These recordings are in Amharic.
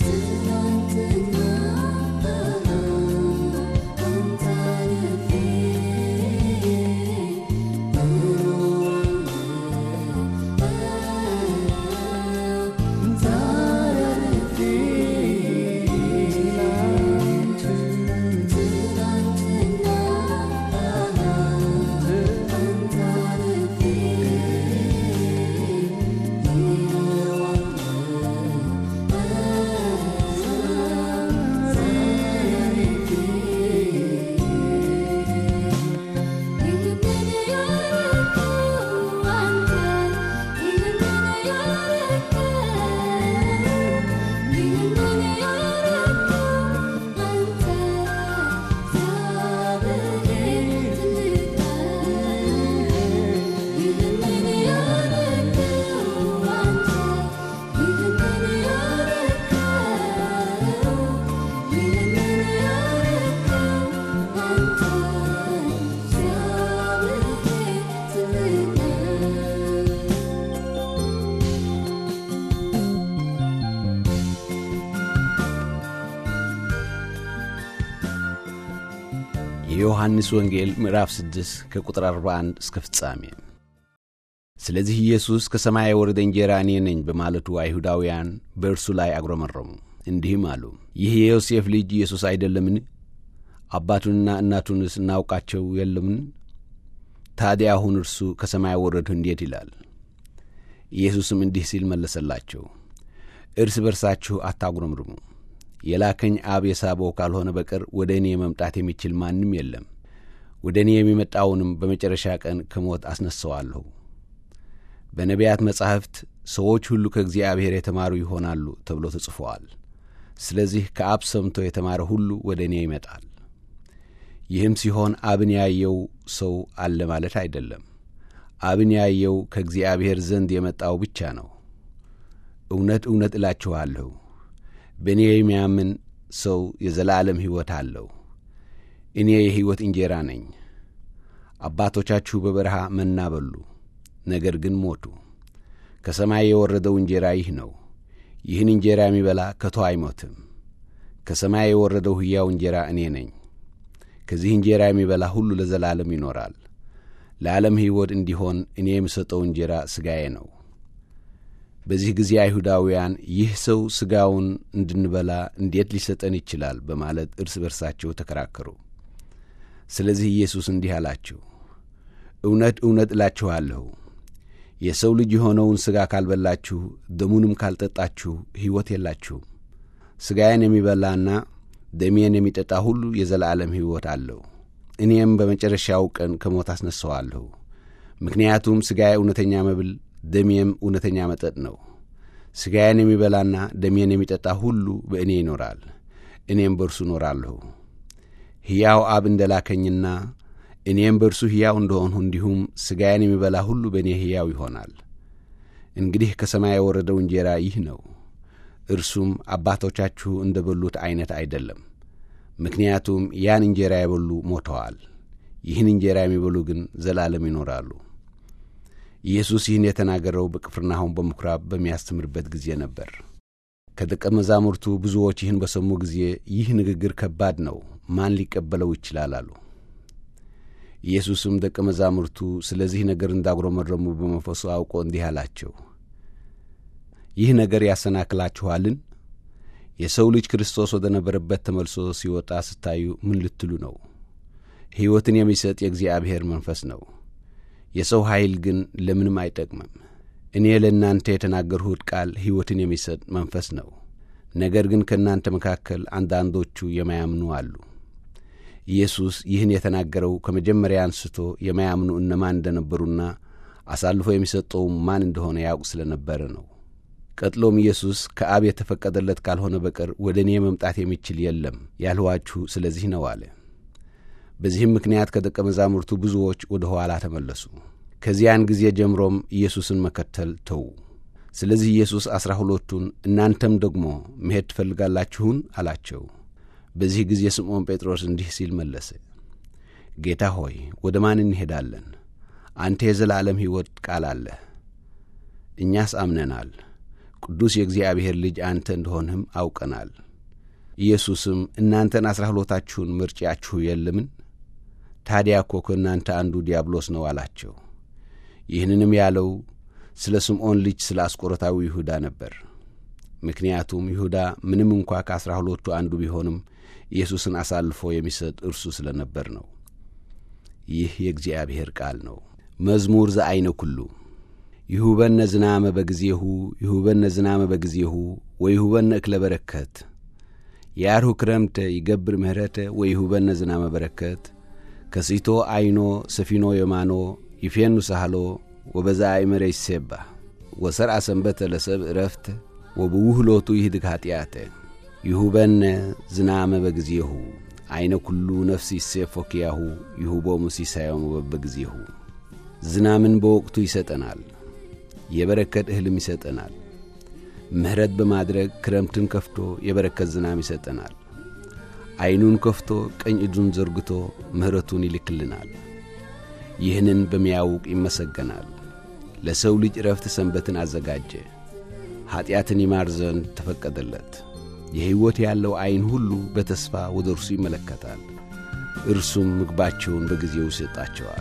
የዮሐንስ ወንጌል ምዕራፍ 6 ከቁጥር 41 እስከ ፍጻሜ። ስለዚህ ኢየሱስ ከሰማይ የወረደ እንጀራ እኔ ነኝ በማለቱ አይሁዳውያን በእርሱ ላይ አጉረመረሙ፣ እንዲህም አሉ፣ ይህ የዮሴፍ ልጅ ኢየሱስ አይደለምን? አባቱንና እናቱንስ እናውቃቸው የለምን? ታዲያ አሁን እርሱ ከሰማይ ወረድሁ እንዴት ይላል? ኢየሱስም እንዲህ ሲል መለሰላቸው፣ እርስ በርሳችሁ አታጉረምርሙ። የላከኝ አብ የሳበው ካልሆነ በቀር ወደ እኔ መምጣት የሚችል ማንም የለም። ወደ እኔ የሚመጣውንም በመጨረሻ ቀን ከሞት አስነሣዋለሁ። በነቢያት መጻሕፍት ሰዎች ሁሉ ከእግዚአብሔር የተማሩ ይሆናሉ ተብሎ ተጽፈዋል። ስለዚህ ከአብ ሰምቶ የተማረ ሁሉ ወደ እኔ ይመጣል። ይህም ሲሆን አብን ያየው ሰው አለ ማለት አይደለም። አብን ያየው ከእግዚአብሔር ዘንድ የመጣው ብቻ ነው። እውነት እውነት እላችኋለሁ በእኔ የሚያምን ሰው የዘላለም ሕይወት አለው። እኔ የሕይወት እንጀራ ነኝ። አባቶቻችሁ በበረሃ መና በሉ፣ ነገር ግን ሞቱ። ከሰማይ የወረደው እንጀራ ይህ ነው። ይህን እንጀራ የሚበላ ከቶ አይሞትም። ከሰማይ የወረደው ሕያው እንጀራ እኔ ነኝ። ከዚህ እንጀራ የሚበላ ሁሉ ለዘላለም ይኖራል። ለዓለም ሕይወት እንዲሆን እኔ የምሰጠው እንጀራ ሥጋዬ ነው። በዚህ ጊዜ አይሁዳውያን ይህ ሰው ሥጋውን እንድንበላ እንዴት ሊሰጠን ይችላል? በማለት እርስ በርሳቸው ተከራከሩ። ስለዚህ ኢየሱስ እንዲህ አላቸው፣ እውነት እውነት እላችኋለሁ የሰው ልጅ የሆነውን ሥጋ ካልበላችሁ ደሙንም ካልጠጣችሁ ሕይወት የላችሁም። ሥጋዬን የሚበላና ደሜን የሚጠጣ ሁሉ የዘላለም ሕይወት አለው፣ እኔም በመጨረሻው ቀን ከሞት አስነሣዋለሁ። ምክንያቱም ሥጋዬ እውነተኛ መብል ደሜም እውነተኛ መጠጥ ነው። ሥጋዬን የሚበላና ደሜን የሚጠጣ ሁሉ በእኔ ይኖራል፣ እኔም በእርሱ እኖራለሁ። ሕያው አብ እንደ ላከኝና እኔም በእርሱ ሕያው እንደሆንሁ እንዲሁም ሥጋዬን የሚበላ ሁሉ በእኔ ሕያው ይሆናል። እንግዲህ ከሰማይ የወረደው እንጀራ ይህ ነው። እርሱም አባቶቻችሁ እንደ በሉት ዐይነት አይደለም። ምክንያቱም ያን እንጀራ የበሉ ሞተዋል። ይህን እንጀራ የሚበሉ ግን ዘላለም ይኖራሉ። ኢየሱስ ይህን የተናገረው በቅፍርናሆም በምኵራብ በሚያስተምርበት ጊዜ ነበር። ከደቀ መዛሙርቱ ብዙዎች ይህን በሰሙ ጊዜ ይህ ንግግር ከባድ ነው፣ ማን ሊቀበለው ይችላል አሉ። ኢየሱስም ደቀ መዛሙርቱ ስለዚህ ነገር እንዳጉረመረሙ በመንፈሱ አውቆ እንዲህ አላቸው፣ ይህ ነገር ያሰናክላችኋልን? የሰው ልጅ ክርስቶስ ወደ ነበረበት ተመልሶ ሲወጣ ስታዩ ምን ልትሉ ነው? ሕይወትን የሚሰጥ የእግዚአብሔር መንፈስ ነው። የሰው ኃይል ግን ለምንም አይጠቅምም። እኔ ለእናንተ የተናገርሁት ቃል ሕይወትን የሚሰጥ መንፈስ ነው። ነገር ግን ከእናንተ መካከል አንዳንዶቹ የማያምኑ አሉ። ኢየሱስ ይህን የተናገረው ከመጀመሪያ አንስቶ የማያምኑ እነማን እንደነበሩና አሳልፎ የሚሰጠውም ማን እንደሆነ ያውቅ ስለ ነበረ ነው። ቀጥሎም ኢየሱስ ከአብ የተፈቀደለት ካልሆነ በቀር ወደ እኔ መምጣት የሚችል የለም ያልኋችሁ ስለዚህ ነው አለ። በዚህም ምክንያት ከደቀ መዛሙርቱ ብዙዎች ወደ ኋላ ተመለሱ። ከዚያን ጊዜ ጀምሮም ኢየሱስን መከተል ተዉ። ስለዚህ ኢየሱስ ዐሥራ ሁለቱን እናንተም ደግሞ መሄድ ትፈልጋላችሁን? አላቸው። በዚህ ጊዜ ስምዖን ጴጥሮስ እንዲህ ሲል መለሰ፣ ጌታ ሆይ ወደ ማን እንሄዳለን? አንተ የዘላለም ሕይወት ቃል አለህ። እኛስ አምነናል፣ ቅዱስ የእግዚአብሔር ልጅ አንተ እንደሆንህም አውቀናል። ኢየሱስም እናንተን አሥራ ሁለታችሁን ምርጫችሁ የለምን? ታዲያ እኮ ከእናንተ አንዱ ዲያብሎስ ነው አላቸው። ይህንንም ያለው ስለ ስምዖን ልጅ ስለ አስቆሮታዊ ይሁዳ ነበር። ምክንያቱም ይሁዳ ምንም እንኳ ከአሥራ ሁለቱ አንዱ ቢሆንም ኢየሱስን አሳልፎ የሚሰጥ እርሱ ስለ ነበር ነው። ይህ የእግዚአብሔር ቃል ነው። መዝሙር ዘአይነ ኩሉ ይሁበነ ዝናመ በጊዜሁ ይሁበነ ዝናመ በጊዜሁ ወይሁበነ እክለ በረከት ያርሁ ክረምተ ይገብር ምህረተ ወይሁበነ ዝናመ በረከት ከሲቶ አይኖ ሰፊኖ የማኖ ይፌኑ ሳህሎ ወበዛ አይመረ ይሴባ ወሰርአ ሰንበተ ለሰብ ዕረፍተ ወብውህሎቱ ይህድግ ኀጢአተ ይሁበነ ዝናመ በጊዜሁ ዐይነ ኩሉ ነፍሲ ይሴፎ ኪያሁ ይሁቦሙ ሲሳዮሙ በበጊዜሁ ዝናምን በወቅቱ ይሰጠናል፣ የበረከት እህልም ይሰጠናል። ምሕረት በማድረግ ክረምትን ከፍቶ የበረከት ዝናም ይሰጠናል። ዐይኑን ከፍቶ ቀኝ እጁን ዘርግቶ ምሕረቱን ይልክልናል። ይህንን በሚያውቅ ይመሰገናል። ለሰው ልጅ ዕረፍት ሰንበትን አዘጋጀ። ኀጢአትን ይማር ዘንድ ተፈቀደለት። የሕይወት ያለው ዐይን ሁሉ በተስፋ ወደ እርሱ ይመለከታል። እርሱም ምግባቸውን በጊዜው ይሰጣቸዋል።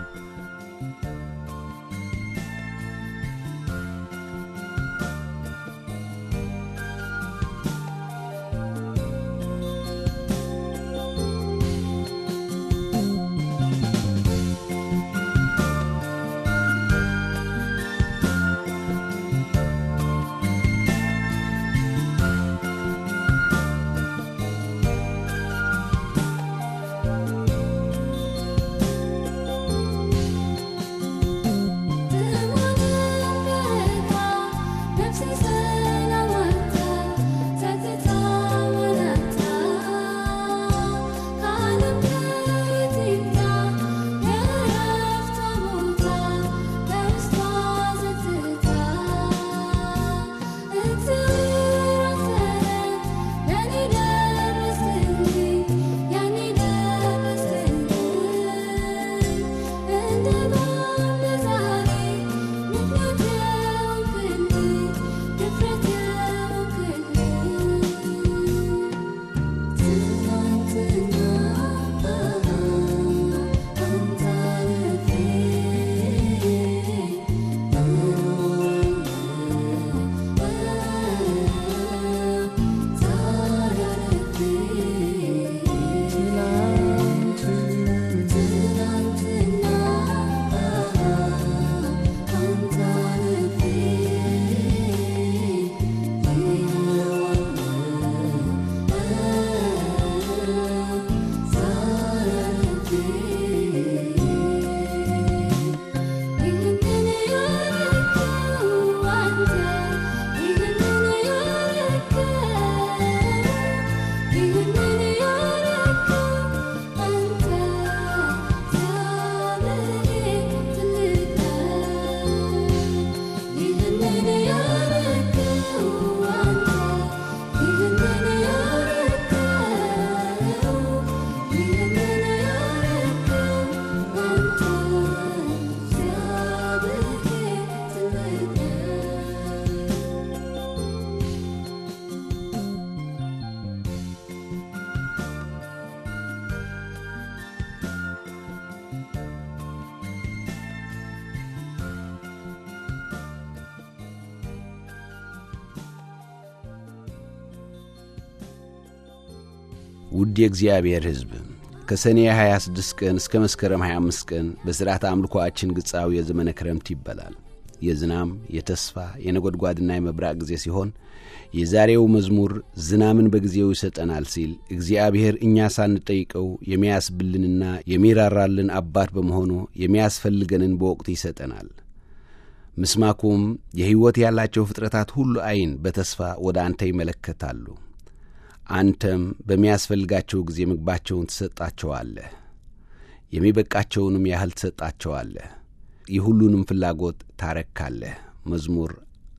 ውድ የእግዚአብሔር ሕዝብ ከሰኔ 26 ቀን እስከ መስከረም 25 ቀን በሥርዓት አምልኮአችን ግጻዊ የዘመነ ክረምት ይበላል። የዝናም የተስፋ የነጐድጓድና የመብራቅ ጊዜ ሲሆን የዛሬው መዝሙር ዝናምን በጊዜው ይሰጠናል ሲል እግዚአብሔር እኛ ሳንጠይቀው የሚያስብልንና የሚራራልን አባት በመሆኑ የሚያስፈልገንን በወቅቱ ይሰጠናል። ምስማኩም የሕይወት ያላቸው ፍጥረታት ሁሉ ዐይን በተስፋ ወደ አንተ ይመለከታሉ። አንተም በሚያስፈልጋቸው ጊዜ ምግባቸውን ትሰጣቸዋለህ፣ የሚበቃቸውንም ያህል ትሰጣቸዋለህ፣ የሁሉንም ፍላጎት ታረካለህ። መዝሙር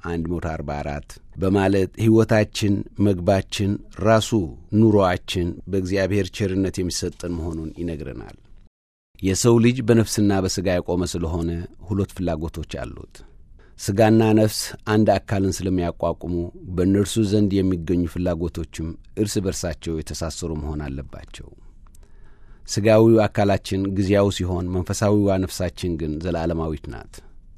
144 በማለት ሕይወታችን፣ ምግባችን፣ ራሱ ኑሮአችን በእግዚአብሔር ቸርነት የሚሰጠን መሆኑን ይነግረናል። የሰው ልጅ በነፍስና በሥጋ የቆመ ስለሆነ ሁለት ፍላጎቶች አሉት። ሥጋና ነፍስ አንድ አካልን ስለሚያቋቁሙ በእነርሱ ዘንድ የሚገኙ ፍላጎቶችም እርስ በርሳቸው የተሳሰሩ መሆን አለባቸው። ሥጋዊው አካላችን ጊዜያዊ ሲሆን፣ መንፈሳዊዋ ነፍሳችን ግን ዘላለማዊት ናት።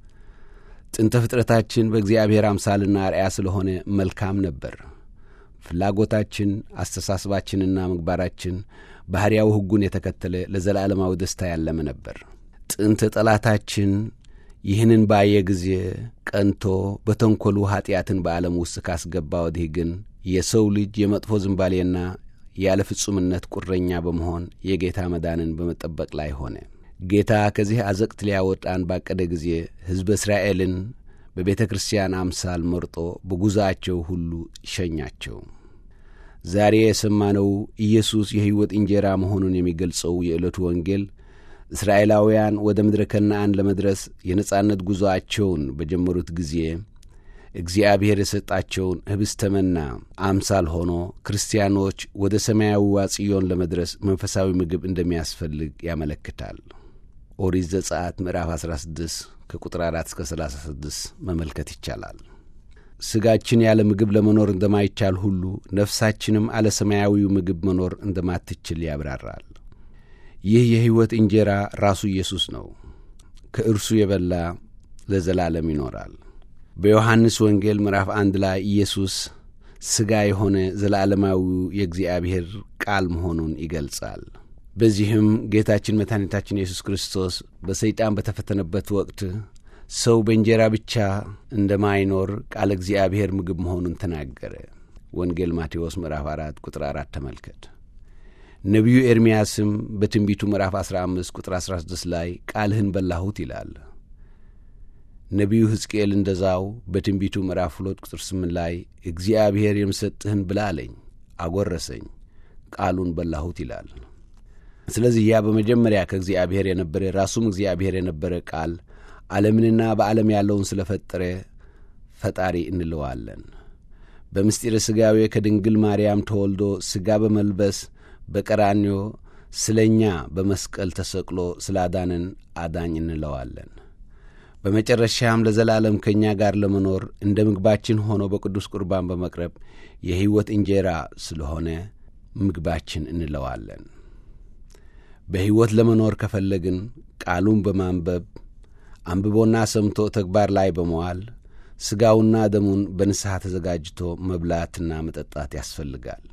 ጥንተ ፍጥረታችን በእግዚአብሔር አምሳልና አርአያ ስለሆነ መልካም ነበር። ፍላጎታችን፣ አስተሳሰባችንና ምግባራችን ባሕርያዊ ሕጉን የተከተለ ለዘላለማዊ ደስታ ያለመ ነበር። ጥንት ጠላታችን ይህንን ባየ ጊዜ ቀንቶ በተንኰሉ ኀጢአትን በዓለም ውስጥ ካስገባ ወዲህ ግን የሰው ልጅ የመጥፎ ዝንባሌና ያለ ፍጹምነት ቁረኛ በመሆን የጌታ መዳንን በመጠበቅ ላይ ሆነ። ጌታ ከዚህ አዘቅት ሊያወጣን ባቀደ ጊዜ ሕዝበ እስራኤልን በቤተ ክርስቲያን አምሳል መርጦ በጉዞአቸው ሁሉ ሸኛቸው። ዛሬ የሰማነው ኢየሱስ የሕይወት እንጀራ መሆኑን የሚገልጸው የዕለቱ ወንጌል እስራኤላውያን ወደ ምድረ ከነዓን ለመድረስ የነጻነት ጉዞአቸውን በጀመሩት ጊዜ እግዚአብሔር የሰጣቸውን ኅብስተ መና አምሳል ሆኖ ክርስቲያኖች ወደ ሰማያዊዋ ጽዮን ለመድረስ መንፈሳዊ ምግብ እንደሚያስፈልግ ያመለክታል። ኦሪት ዘጸአት ምዕራፍ 16 ከቁጥር 4 እስከ 36 መመልከት ይቻላል። ሥጋችን ያለ ምግብ ለመኖር እንደማይቻል ሁሉ ነፍሳችንም አለ ሰማያዊው ምግብ መኖር እንደማትችል ያብራራል። ይህ የሕይወት እንጀራ ራሱ ኢየሱስ ነው። ከእርሱ የበላ ለዘላለም ይኖራል። በዮሐንስ ወንጌል ምዕራፍ አንድ ላይ ኢየሱስ ሥጋ የሆነ ዘላለማዊው የእግዚአብሔር ቃል መሆኑን ይገልጻል። በዚህም ጌታችን መድኃኒታችን ኢየሱስ ክርስቶስ በሰይጣን በተፈተነበት ወቅት ሰው በእንጀራ ብቻ እንደማይኖር ቃለ እግዚአብሔር ምግብ መሆኑን ተናገረ። ወንጌል ማቴዎስ ምዕራፍ አራት ቁጥር አራት ተመልከት። ነቢዩ ኤርምያስም በትንቢቱ ምዕራፍ 15 ቁጥር 16 ላይ ቃልህን በላሁት ይላል። ነቢዩ ሕዝቅኤል እንደዛው በትንቢቱ ምዕራፍ 2 ቁጥር 8 ላይ እግዚአብሔር የምሰጥህን ብላ አለኝ፣ አጐረሰኝ፣ ቃሉን በላሁት ይላል። ስለዚህ ያ በመጀመሪያ ከእግዚአብሔር የነበረ ራሱም እግዚአብሔር የነበረ ቃል ዓለምንና በዓለም ያለውን ስለ ፈጠረ ፈጣሪ እንለዋለን። በምስጢረ ሥጋዌ ከድንግል ማርያም ተወልዶ ሥጋ በመልበስ በቀራንዮ ስለ እኛ በመስቀል ተሰቅሎ ስላዳንን አዳኝ እንለዋለን። በመጨረሻም ለዘላለም ከእኛ ጋር ለመኖር እንደ ምግባችን ሆኖ በቅዱስ ቁርባን በመቅረብ የሕይወት እንጀራ ስለሆነ ምግባችን እንለዋለን። በሕይወት ለመኖር ከፈለግን ቃሉን በማንበብ አንብቦና ሰምቶ ተግባር ላይ በመዋል ሥጋውና ደሙን በንስሐ ተዘጋጅቶ መብላትና መጠጣት ያስፈልጋል።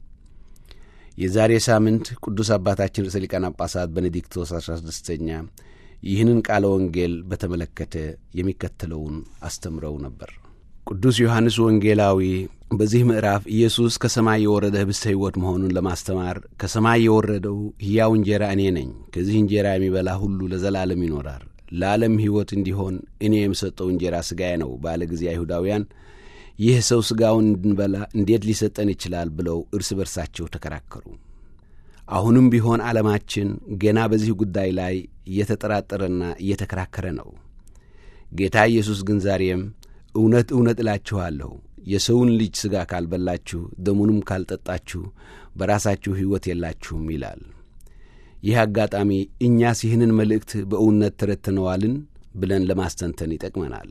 የዛሬ ሳምንት ቅዱስ አባታችን ርዕሰ ሊቃነ ጳጳሳት ቤኔዲክቶስ አሥራ ስድስተኛ ይህንን ቃለ ወንጌል በተመለከተ የሚከተለውን አስተምረው ነበር። ቅዱስ ዮሐንስ ወንጌላዊ በዚህ ምዕራፍ ኢየሱስ ከሰማይ የወረደ ኅብስተ ሕይወት መሆኑን ለማስተማር ከሰማይ የወረደው ሕያው እንጀራ እኔ ነኝ፣ ከዚህ እንጀራ የሚበላ ሁሉ ለዘላለም ይኖራል፣ ለዓለም ሕይወት እንዲሆን እኔ የምሰጠው እንጀራ ሥጋዬ ነው ባለ ጊዜ አይሁዳውያን ይህ ሰው ሥጋውን እንድንበላ እንዴት ሊሰጠን ይችላል ብለው እርስ በርሳቸው ተከራከሩ። አሁንም ቢሆን ዓለማችን ገና በዚህ ጉዳይ ላይ እየተጠራጠረና እየተከራከረ ነው። ጌታ ኢየሱስ ግን ዛሬም እውነት እውነት እላችኋለሁ የሰውን ልጅ ሥጋ ካልበላችሁ ደሙንም ካልጠጣችሁ በራሳችሁ ሕይወት የላችሁም ይላል። ይህ አጋጣሚ እኛስ ይህንን መልእክት በእውነት ተረድተነዋልን ብለን ለማስተንተን ይጠቅመናል።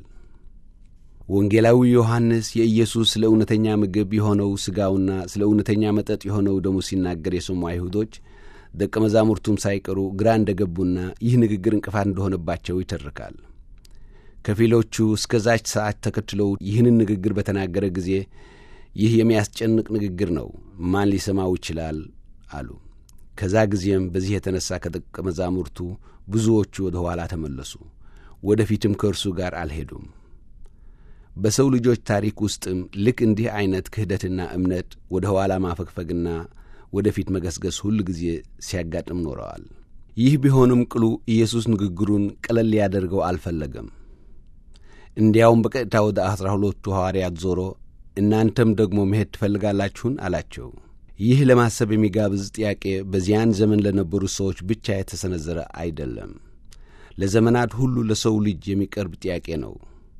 ወንጌላዊ ዮሐንስ የኢየሱስ ስለ እውነተኛ ምግብ የሆነው ሥጋውና ስለ እውነተኛ መጠጥ የሆነው ደሙ ሲናገር የሰሙ አይሁዶች ደቀ መዛሙርቱም ሳይቀሩ ግራ እንደ ገቡና ይህ ንግግር እንቅፋት እንደሆነባቸው ይተርካል። ከፊሎቹ እስከዛች ሰዓት ተከትለው ይህንን ንግግር በተናገረ ጊዜ ይህ የሚያስጨንቅ ንግግር ነው፣ ማን ሊሰማው ይችላል አሉ። ከዛ ጊዜም በዚህ የተነሣ ከደቀ መዛሙርቱ ብዙዎቹ ወደ ኋላ ተመለሱ፣ ወደፊትም ከእርሱ ጋር አልሄዱም። በሰው ልጆች ታሪክ ውስጥም ልክ እንዲህ ዐይነት ክህደትና እምነት ወደ ኋላ ማፈግፈግና ወደፊት መገስገስ ሁል ጊዜ ሲያጋጥም ኖረዋል። ይህ ቢሆንም ቅሉ ኢየሱስ ንግግሩን ቀለል ሊያደርገው አልፈለገም። እንዲያውም በቀጥታ ወደ አሥራ ሁለቱ ሐዋርያት ዞሮ እናንተም ደግሞ መሄድ ትፈልጋላችሁን? አላቸው። ይህ ለማሰብ የሚጋብዝ ጥያቄ በዚያን ዘመን ለነበሩ ሰዎች ብቻ የተሰነዘረ አይደለም። ለዘመናት ሁሉ ለሰው ልጅ የሚቀርብ ጥያቄ ነው።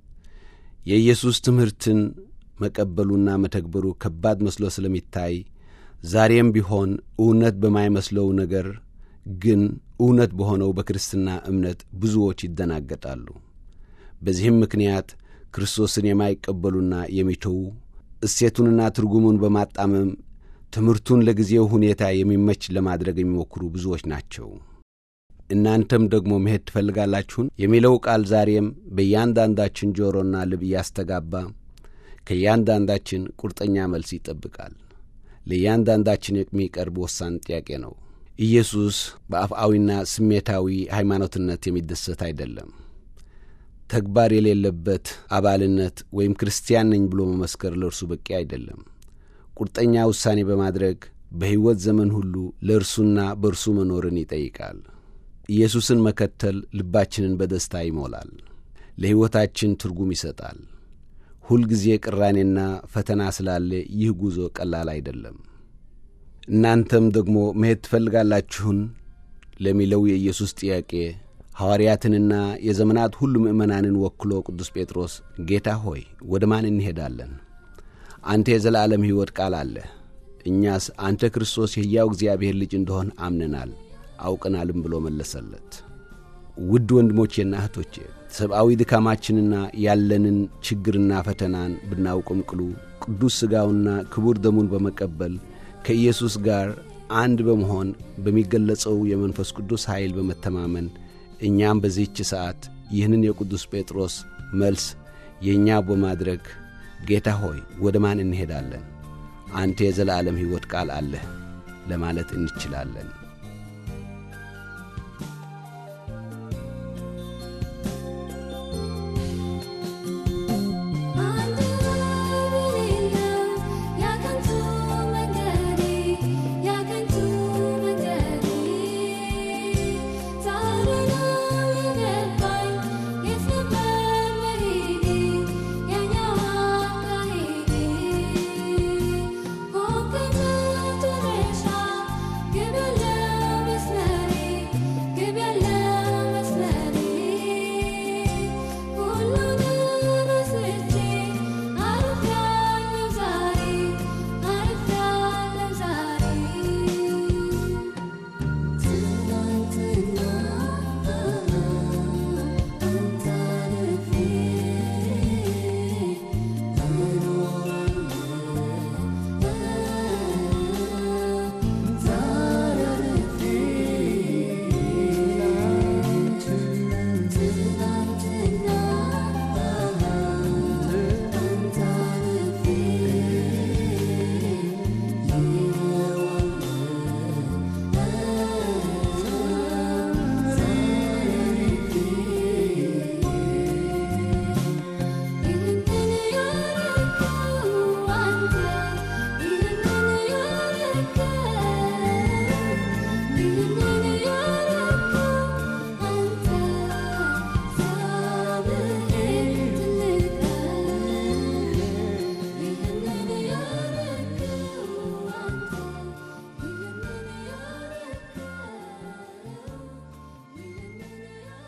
የኢየሱስ ትምህርትን መቀበሉና መተግበሩ ከባድ መስሎ ስለሚታይ ዛሬም ቢሆን እውነት በማይመስለው ነገር ግን እውነት በሆነው በክርስትና እምነት ብዙዎች ይደናገጣሉ። በዚህም ምክንያት ክርስቶስን የማይቀበሉና የሚተዉ እሴቱንና ትርጉሙን በማጣመም ትምህርቱን ለጊዜው ሁኔታ የሚመች ለማድረግ የሚሞክሩ ብዙዎች ናቸው። እናንተም ደግሞ መሄድ ትፈልጋላችሁን የሚለው ቃል ዛሬም በእያንዳንዳችን ጆሮና ልብ እያስተጋባ ከእያንዳንዳችን ቁርጠኛ መልስ ይጠብቃል። ለእያንዳንዳችን የሚቀርብ ወሳኝ ጥያቄ ነው። ኢየሱስ በአፍአዊና ስሜታዊ ሃይማኖትነት የሚደሰት አይደለም። ተግባር የሌለበት አባልነት ወይም ክርስቲያን ነኝ ብሎ መመስከር ለእርሱ በቂ አይደለም። ቁርጠኛ ውሳኔ በማድረግ በሕይወት ዘመን ሁሉ ለእርሱና በእርሱ መኖርን ይጠይቃል። ኢየሱስን መከተል ልባችንን በደስታ ይሞላል፣ ለሕይወታችን ትርጉም ይሰጣል። ሁልጊዜ ቅራኔና ፈተና ስላለ ይህ ጉዞ ቀላል አይደለም። እናንተም ደግሞ መሄድ ትፈልጋላችሁን ለሚለው የኢየሱስ ጥያቄ ሐዋርያትንና የዘመናት ሁሉ ምእመናንን ወክሎ ቅዱስ ጴጥሮስ ጌታ ሆይ ወደ ማን እንሄዳለን? አንተ የዘላለም ሕይወት ቃል አለህ። እኛስ አንተ ክርስቶስ የሕያው እግዚአብሔር ልጅ እንደሆን አምነናል አውቀናልም ብሎ መለሰለት። ውድ ወንድሞቼና እህቶቼ ሰብአዊ ድካማችንና ያለንን ችግርና ፈተናን ብናውቅም ቅሉ ቅዱስ ሥጋውና ክቡር ደሙን በመቀበል ከኢየሱስ ጋር አንድ በመሆን በሚገለጸው የመንፈስ ቅዱስ ኃይል በመተማመን እኛም በዚህች ሰዓት ይህንን የቅዱስ ጴጥሮስ መልስ የእኛ በማድረግ ጌታ ሆይ ወደ ማን እንሄዳለን? አንተ የዘላለም ሕይወት ቃል አለህ ለማለት እንችላለን።